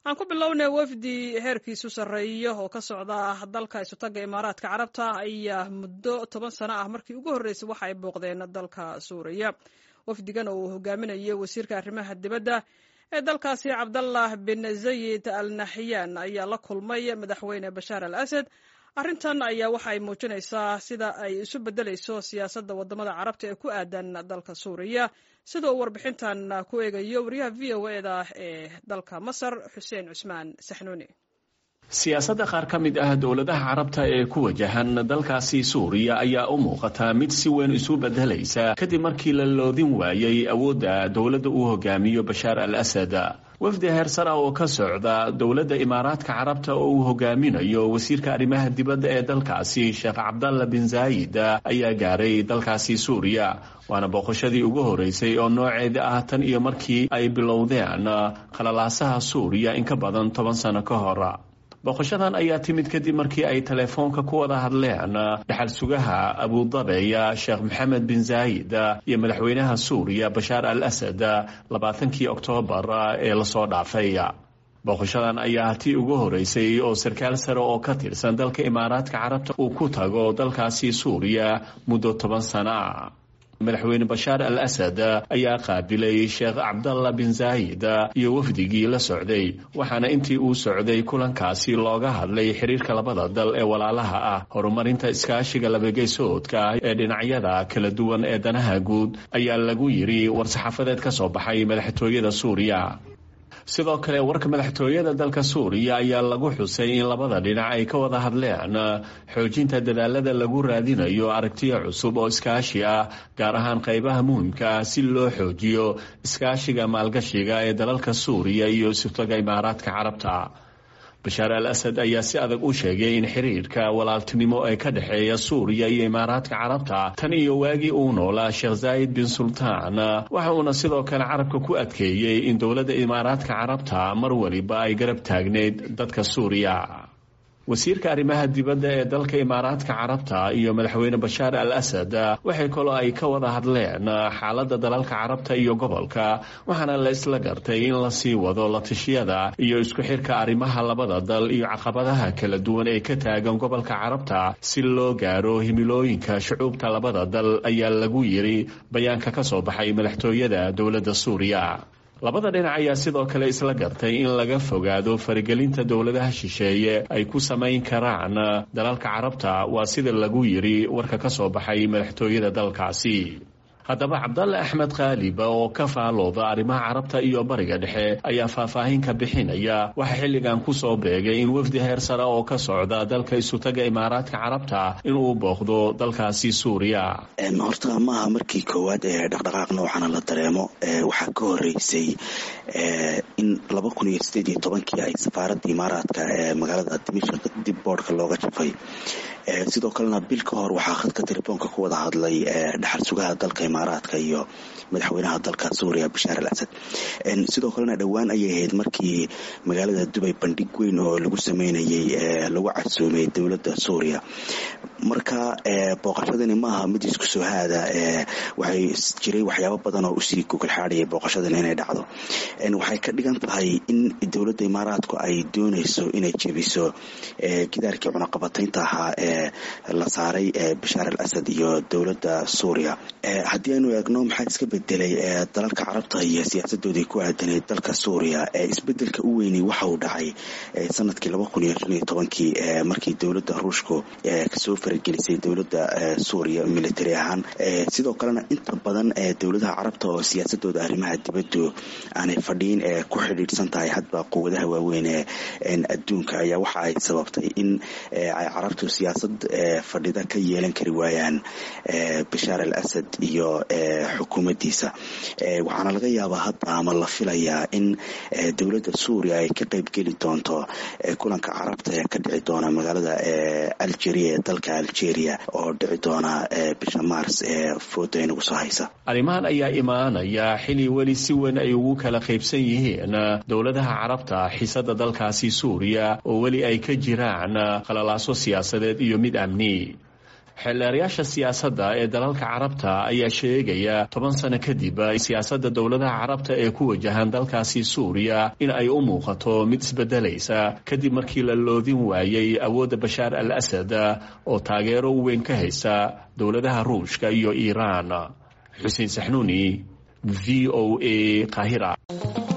aan ku bilownay wafdi heerkiisu sarreeyo oo ka socda dalka isutaga imaaraadka carabta ayaa muddo toban sano ah markii ugu horreysay waxa ay booqdeen dalka suuriya wafdigan oo uu hogaaminayo wasiirka arrimaha dibadda ee dalkaasi cabdallah bin zayid al naxyaan ayaa la kulmay madaxweyne bashaar al asad arrintan ayaa waxa ay muujinaysaa sida ay isu beddelayso siyaasadda waddamada carabta ee ku aadan dalka suuriya sida uu warbixintan ku eegayo wariyaha v o eda ee dalka masar xuseen cusmaan saxnuuni siyaasadda qaar ka mid ah dowladaha carabta ee ku wajahan dalkaasi suuriya ayaa u muuqata mid si weyn isu beddelaysa kadib markii la loodin waayey awoodda dowladda uu hogaamiyo bashaar al asad wafdi heersar ah oo ka socda dowladda imaaraadka carabta oo uu hogaaminayo wasiirka arrimaha dibadda ee dalkaasi sheekh cabdalla bin zaayid ayaa gaaray dalkaasi suuriya waana booqashadii ugu horeysay oo nooceeda ah tan iyo markii ay bilowdeen qalalaasaha suuriya in ka badan toban sano ka hor booqashadan ayaa timid kadib markii ay telefoonka ku wada hadleen dhaxal sugaha abudabeya sheekh maxamed bin zaayid iyo madaxweynaha suuriya bashaar al asad labaatankii oktoobar ee lasoo dhaafay booqashadan ayaa tii ugu horeysay oo sarkaal sare oo ka tirsan dalka imaaraadka carabta uu ku tago dalkaasi suuriya muddo toban sana madaxweyne bashaar al asad ayaa qaabilay sheekh cabdalla bin zaayid iyo wafdigii la socday waxaana intii uu socday kulankaasi looga hadlay xiriirka labada dal ee walaalaha ah horumarinta iskaashiga labageysoodka ee dhinacyada kala duwan ee danaha guud ayaa lagu yidhi war-saxaafadeed ka soo baxay madaxtooyada suuriya sidoo kale warka madaxtooyada dalka suuriya ayaa lagu xusay in labada dhinac ay ka wada hadleen xoojinta dadaalada lagu raadinayo aragtiyo cusub oo iskaashi ah gaar ahaan qaybaha muhimka ah si loo xoojiyo iskaashiga maalgashiga ee dalalka suuriya iyo isutaga imaaraadka carabta bashaar al asad ayaa si adag u sheegay in xiriirka walaaltinimo ee ka dhexeeya suuriya iyo imaaraadka carabta tan iyo waagii uu noolaa sheekh zaayid bin sultaan waxa uuna sidoo kale carabka ku adkeeyey in dowladda imaaraadka carabta mar waliba ay garab taagneyd dadka suuriya wasiirka arrimaha dibadda ee dalka imaaraadka carabta iyo madaxweyne bashaar al asad waxay kaloo ay ka wada hadleen xaaladda dalalka carabta iyo gobolka waxaana la isla gartay in lasii wado latishiyada iyo isku xirka arrimaha labada dal iyo caqabadaha kala duwan ee ka taagan gobolka carabta si loo gaaro himilooyinka shucuubta labada dal ayaa lagu yiri bayaanka ka soo baxay madaxtooyada dowladda suuriya labada dhinac ayaa sidoo kale isla gartay in laga fogaado faragelinta dowladaha shisheeye ay ku samayn karaan dalalka carabta waa sida lagu yiri warka ka soo baxay madaxtooyada dalkaasi haddaba cabdalle axmed khaaliba oo ka faalooda arrimaha carabta iyo bariga dhexe ayaa faahfaahin ka bixinaya waxaa xilligan kusoo beegay in wafdi heer sare oo ka socda dalka isutaga imaaraadka carabta inuu booqdo dalkaasi suuriya horta maaha markii koowaad ee dhaqdhaqaaq noocana la dareemo waxaa ka horeysay in laba kun iyo sideed iyo tobankii ay safaaradda imaaraadka ee magaalada dimishk dib boodhka looga jafay sidoo kalena bil ka hor waxaa khadka telefoonka ku wada hadlay dhaxal sugaha dalka imaaraadka iyo madaxweynaha dalka suuriya bashaar al asad sidoo kalena dhowaan ayay ahayd markii magaalada dubay bandhig weyn oo lagu sameynayay lagu casuumay dowladda suuriya marka booqashadani maaha mid isku soo haada waxay jiray waxyaabo badan oo usii gogolxaadayay booqashadan inay dhacdo waxay ka dhigan tahay in dowladda imaaraadku ay dooneyso inay jebiso gidaarkii cunaqabataynta ahaa ee la saaray bashaar al asad iyo dowladda suuriya haddii aynu eegno maxaa iska bedelay dalalka carabta iyo siyaasadoodii ku aadanayd dalka suuriya isbedelka u weynay waxa uu dhacay sanadkii laba kun iyo shan iyo tobankii markii dowladda ruushku kasoo faragelisay dowladda suuriya military ahaan sidoo kalena inta badan dowladaha carabta oo siyaasadooda arrimaha dibaddu aanay fadhiin ee ku xidhiidhsan tahay hadba quwadaha waaweyn ee adduunka ayaa waxa ay sababtay in ay carabtu siyaasad fadhida ka yeelan kari waayaan bashaar al asad iyo xukuumaddiisa waxaana laga yaabaa hadda ama la filayaa in dowladda suuriya ay ka qeybgeli doonto kulanka carabta ee ka dhici doona magaalada algeria ee dalka algeria oo dhici doona bisha mars ee fooda inagu soo haysa arrimahan ayaa imaanaya xili weli si weyn ay ugu kala qaybsan yihiin dowladaha carabta xisada dalkaasi suuriya oo weli ay ka jiraan qalalaaso siyaasadeed iyo mid amni xeelleerayaasha siyaasadda ee dalalka carabta ayaa sheegaya toban sano kadib siyaasadda dowladaha carabta ee ku wajahan dalkaasi suuriya in ay u muuqato mid isbedelaysa kadib markii la loodin waayey awoodda bashaar al asad oo taageero weyn ka haysta dowladaha ruushka iyo iiraan xuseen saxnuuni v o a qaahira